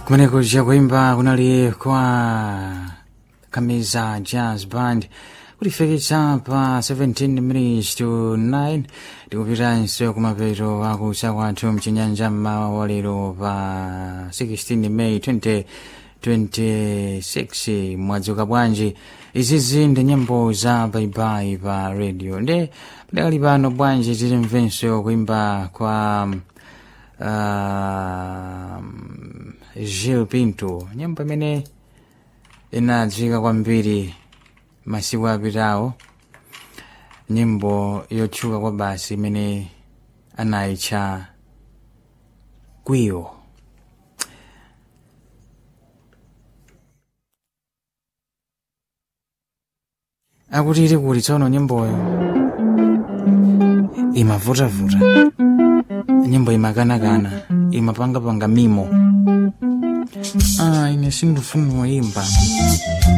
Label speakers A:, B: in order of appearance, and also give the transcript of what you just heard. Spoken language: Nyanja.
A: kumeneko chakuimba kunali kwa kamiza jazz band kulifikitsa pa 17 minutes to 9 tikupitanso kumapeto akusa kwathu mchinyanja mmawa walero pa 16 may 2026 mwadzuka bwanji izizi ndi nyimbo za baibai pa radio ndi padakali pano bwanji tilimvenso kuimba kwa uh, Gil Pinto nyimbo imene inadziwika kwambiri masiku apitawo nyimbo yotchuka kwa basi imene anayitcha kwiyo akuti ili kuti tsono nyimboyo imavutavuta nyimbo imakanakana imapangapanga mimo ah ine sindifuna kuyimba